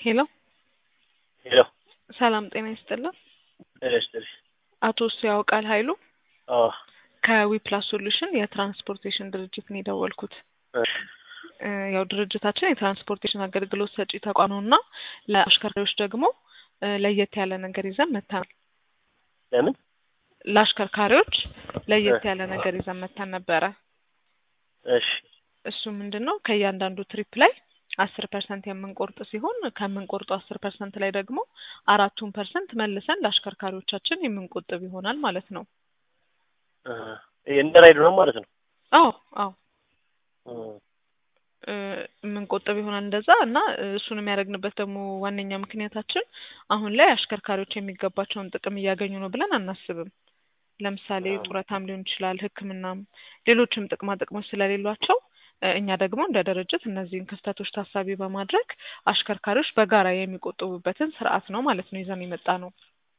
ሄሎ ሄሎ ሰላም ጤና ይስጥልን። ጤና ይስጥልኝ። አቶ እሱ ያውቃል ኃይሉ አዎ ከዊፕላስ ሶሉሽን የትራንስፖርቴሽን ድርጅት ነው የደወልኩት። እሺ እ ያው ድርጅታችን የትራንስፖርቴሽን አገልግሎት ሰጪ ተቋም ነው እና ለአሽከርካሪዎች ደግሞ እ ለየት ያለ ነገር ይዘን መጥተናል። ለምን? ለአሽከርካሪዎች ለየት ያለ ነገር ይዘን መጥተን ነበረ። እሺ እሱ ምንድን ነው ከእያንዳንዱ ትሪፕ ላይ አስር ፐርሰንት የምንቆርጥ ሲሆን ከምንቆርጡ አስር ፐርሰንት ላይ ደግሞ አራቱን ፐርሰንት መልሰን ለአሽከርካሪዎቻችን የምንቆጥብ ይሆናል ማለት ነው። እ እንደ ራይድ ነው ማለት ነው። አዎ አዎ እ እ የምንቆጥብ ይሆናል እንደዛ እና እ እሱን የሚያደርግንበት ደግሞ ዋነኛ ምክንያታችን አሁን ላይ አሽከርካሪዎች የሚገባቸውን ጥቅም እያገኙ ነው ብለን አናስብም። ለምሳሌ ጡረታም ሊሆን ይችላል፣ ሕክምናም ሌሎችም ጥቅማ ጥቅሞች ስለሌሏቸው እ እኛ ደግሞ እንደ ድርጅት እነዚህን ክፍተቶች ታሳቢ በማድረግ አሽከርካሪዎች በጋራ የሚቆጥቡበትን ስርዓት ነው ማለት ነው ይዘን የመጣ ነው።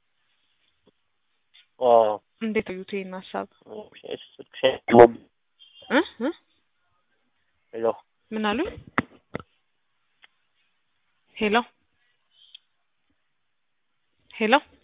አዎ እንዴት አዩት ይህን ሀሳብ? እ እ ሄሎ ምን አሉኝ? ሄሎ ሄሎ